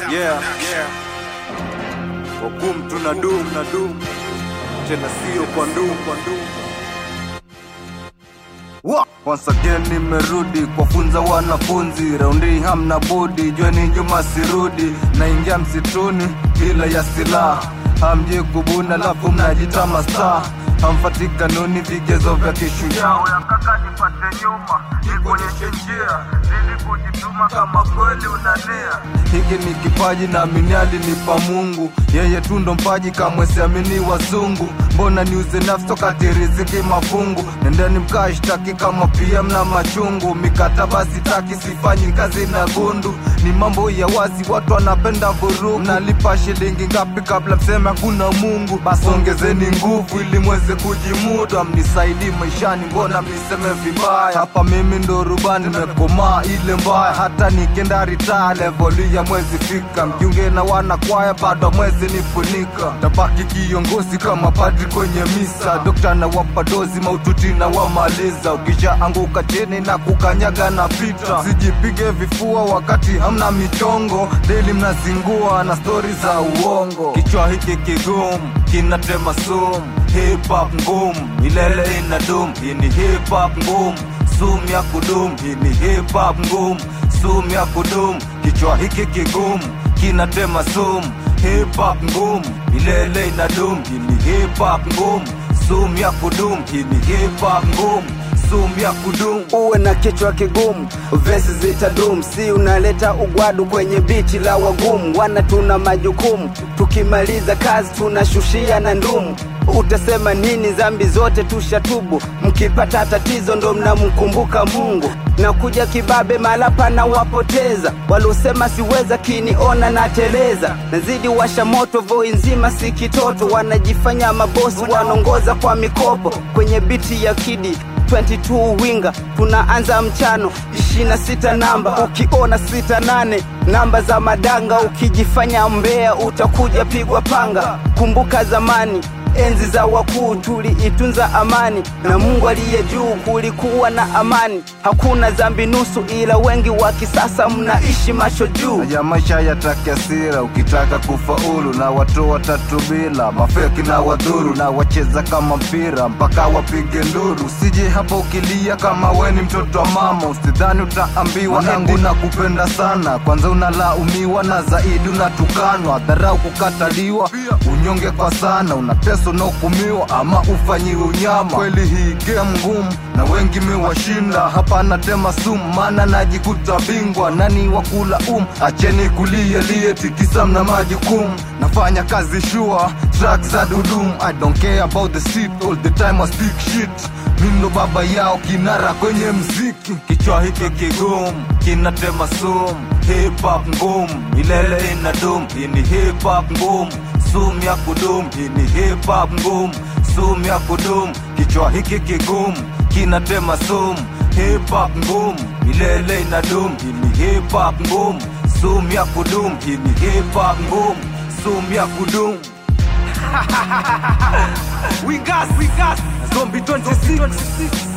Yeah, yeah. Wakum tuna dum na dum tena sio kwa ndum kwa ndum Wa- Once again nimerudi kwafunza wanafunzi raundi hamna budi jweni nyuma sirudi naingia msituni bila ya silaha hamji kubuna lafu mnajita masta hamfati kanuni vigezo vya kishujaa yakaka nipate nyuma nikuonyeshe njia zidi kujituma kama kweli unania hiki ni kipaji na miniali nipa mungu yeye tu ndo mpaji kamwe siamini wazungu mbona niuze nafsi wakati riziki mafungu nendeni mkashtaki kama pia mna machungu mikataba sitaki sifanyi kazi na gundu ni mambo ya wazi watu wanapenda vurugu nalipa shilingi ngapi kabla mseme hakuna mungu basi ongezeni nguvu ili mweze kujimudu amnisaidi maishani mbona mniseme vibaya hapa mimi ndo rubani nimekomaa ile mbaya hata nikenda ritaa levoli ya mwezi fika mjiunge na wana kwaya bado mwezi nifunika tabaki kiongozi kama padri kwenye misa dokta na wapa dozi maututi na wamaliza ukishaanguka chini na kukanyaga na pita sijipige vifua wakati hamna michongo deli mnazingua na stori za uongo kichwa hiki kigumu kinatema sumu hip hop ngumu milele ina dum hii ni hip hop ngumu sumu ya kudum hii ni hip hop ngumu sumu ya kudum kichwa hiki kigumu kinatema sumu hip hop ngumu milele ina dum hii ni hip hop ngumu sumu ya kudum hii ni hip hop ngumu sumu ya kudum uwe na kichwa kigumu, vesi zitadum, si unaleta ugwadu kwenye bichi la wagumu. Wana tuna majukumu, tukimaliza kazi tunashushia na ndumu. Utasema nini? Zambi zote tushatubu, mkipata tatizo ndo mnamkumbuka Mungu. Na kuja kibabe malapa na wapoteza, walosema siweza kiniona na teleza, nazidi washa moto, voi nzima si kitoto, wanajifanya mabosi, wanaongoza kwa mikopo kwenye biti ya kidi 22 winga tunaanza mchano 26 namba ukiona 68 namba za madanga ukijifanya mbea utakuja pigwa panga kumbuka zamani enzi za wakuu tuliitunza amani na mungu aliye juu kulikuwa na amani hakuna zambi nusu ila wengi wa kisasa mnaishi macho juu ya maisha yatake asira ukitaka kufaulu na watu watatu bila mafeki na wadhuru na wacheza kama mpira mpaka wapige nduru usije hapa ukilia kama we ni mtoto wa mama usidhani utaambiwa nangu na kupenda sana kwanza unalaumiwa na zaidi unatukanwa dharau kukataliwa unyonge kwa sana unateswa na hukumiwa ama ufanyiwe unyama kweli hii game ngumu na wengi mewashinda hapa natema sumu maana najikuta bingwa nani wa kula um acheni kulia lie tikisa mna majukumu nafanya kazi shua track za dudum i don't care about the seat all the time I speak shit mindo baba yao kinara kwenye mziki kichwa hiki kigumu kinatema sumu hip hop ngumu milele ina dum hii ni hip hop ngumu sumu ya kudum hii ni hip hop ngumu sumu ya kudum kichwa hiki kigumu kinatema sumu hip hop ngumu milele ina dum hii ni hip hop ngumu sumu ya kudum hii ni hip hop ngumu sumu ya kudum we gas we gas zombie 26